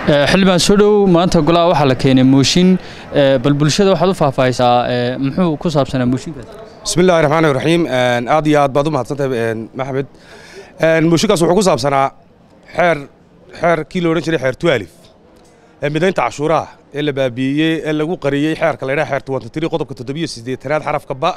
xildhibaan soo dhow maanta golaha waxaa la keenay mooshin bal bulshada waxaad u faahfaahisaa muxuu ku saabsanaa mooshinkaas bismi illahi raxmaan raxiim aad iyo aad baad u mahadsantahay maxmed mooshinkaas wuxuu ku saabsanaa xeer xeer kii la odhan jiray xeer tualif ee midaynta cashuuraha ee la baabi'iyey ee lagu qariyey xeerka la ydhaha xeer tuwantatiri qodobka toddobiyo siddeetanaad xarafka ba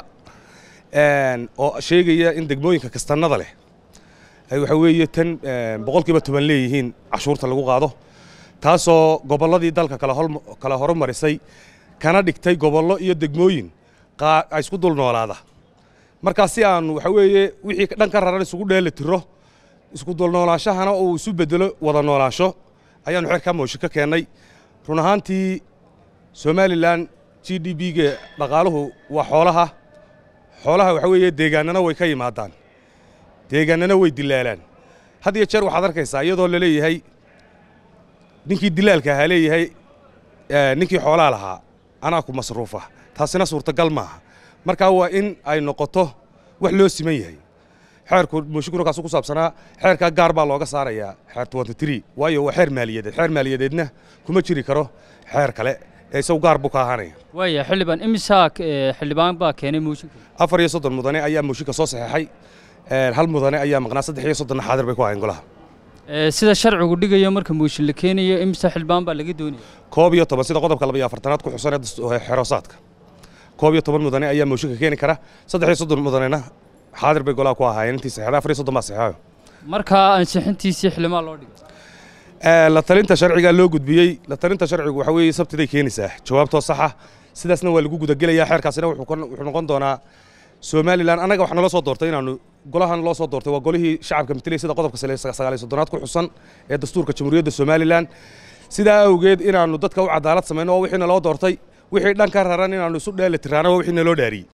oo sheegaya in degmooyinka kastannada leh ay waxa weeye tan boqolkiiba toban leeyihiin cashuurta lagu qaado taasoo gobolladii dalka kala horumarisay kana dhigtay gobollo iyo degmooyin isku dul noolaada markaa si aanu waxa weeye wixii dhan ka raran isugu dheeli tiro isku dulnoolaanshahana uu isu bedelo wada noolaansho ayaannu xeerkaa mooshin ka keennay run ahaantii somalilan g d b-ga dhaqaaluhu waa xoolaha xoolaha waxa weeye deegaanana way ka yimaadaan deegaanana way dilaalaan had iyo jeer waxaad arkaysaa iyadoo la leeyahay ninkii dilaalka ahaa leeyahay ninkii xoolaa lahaa anaa ku masruufa taasina suurtagal maaha markaa waa in ay noqoto wax loo siman yahay xeerku mooshinkuna kaasu ku saabsanaa xeerkaa gaar baa looga saarayaa xeer twenty waayo waa xeer maaliyadeed xeer maaliyadeedna kuma jiri karo xeer kale ee isagu gaar buu ka ahaanaya waaya xildhibaan imisaa xildhibaan baa keenay mooshinka afar iyo soddon mudane ayaa mooshinka soo saxeexay hal mudane ayaa maqnaa saddex iyo soddonna xaadir bay ku ahayn golaha sida sharcigu dhigayo marka mooshin la keenayo imisa xildhibaan baa laga doonaya koob iyo toban sida qodobka laba iyo afartanaad ku xusan ee xeroosaadka koob iyo toban mudane ayaa mooshinka keeni kara saddex iyo soddon mudanena xaadir bay golaha ku ahaayeen intii saxeexday afar iyo soddon baa saxeexayo markaa ansixintiisii xildhibaan loo dhigay la talinta sharcigaa loo gudbiyey la talinta sharcigu waxa weeye sabtiday keenaysaa jawaabtoo saxa sidaasna waa lagu gudagelayaa xeerkaasina wuxuu noqon doonaa somalilan annaga waxaa naloo soo doortay inaanu golahan loo soo doortay waa golihii shacabka matelay sida qodobka sagaaliyo soddonaad ku xusan ee dastuurka jamhuuriyadda somalilan sidaa awgeed inaannu dadka u cadaalad samayno oo wixii naloo doortay wixii dhan ka raran inaannu isu dheeli tiraana waa wixii naloo dhaariyey